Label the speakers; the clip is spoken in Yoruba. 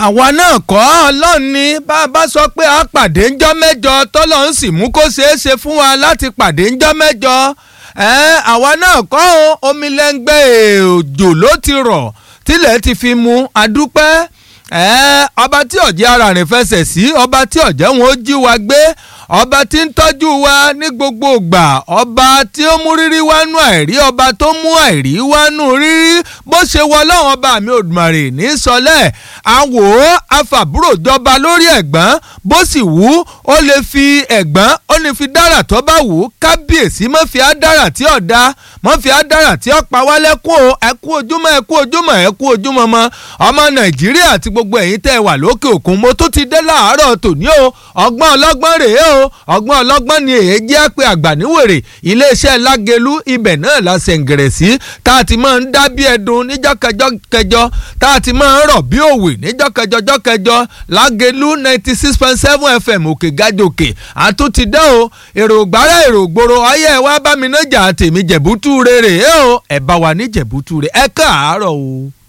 Speaker 1: àwa náà kọ́ ọlọ́run ni bá a bá sọ pé a pàdé ńjọ́ mẹ́jọ tọ́lọ́run sì mú kó ṣeé ṣe fún wa láti pàdé ńjọ́ mẹ́jọ àwa náà kọ́ omi lẹ́ngbẹ́ òjò ló ti rọ̀ tílẹ̀ ti fi mu adúpẹ́ ọba tí ọ̀jẹ̀ ara rìn fẹsẹ̀ sí ọba tí ọ̀jẹ̀ wọn ó jí wa gbé ọba tí ń tọ́jú wa ní gbogbo ìgbà ọba tí ó mú rírí wánú àìrí ọba tó mú àìrí wánú rírí bó ṣe wọ ọlọ́run ọba mi òdùmarè ní sọlẹ̀ àwò afàbúrò jọba lórí ẹ̀gbọ́n bó sì wù ó lè fi ẹ̀gbọ́n ó lè fi dára tó bá wù ú kábíyèsí mọ́ fi ádára tí ò da mọ́ fi ádára tí ó pa wá lẹ́kún o ẹ kú ojúmọ́ ẹ kú ojúmọ́ ẹ kú ojúmọ́ mọ́ ọmọ nàìjíríà àti gbogbo ẹ̀yin tẹ́ ẹ wà lókè òkun mo tún ti dé láàárọ̀ tòní o ọgbọ́n ọlọ́gbọ́n rèé o ọgbọ́n ọlọ́gbọ́n ni èyí jẹ́ pé àgbàníwèrè iléeṣẹ́ lágẹ̀lú ibẹ̀ náà la ṣẹ̀ǹgẹ̀rẹ̀ sí tá a ti máa ń dá bí ẹdun níjọ́ kẹjọ kẹjọ tá a ti máa ń rọ̀ bí òwe níjọ́ kẹjọ jọ́ kẹjọ lágẹ̀lú ninety six point seven fm òkè gàjòkè àtúntì dẹ́ o èrò gbàrà èrò gbòòrò ayé ẹ wá bá mi nájà tèmi jẹ̀bútú rere ẹ o ẹ bá wa ní jẹ̀bútú rere ẹ káàárọ̀ o.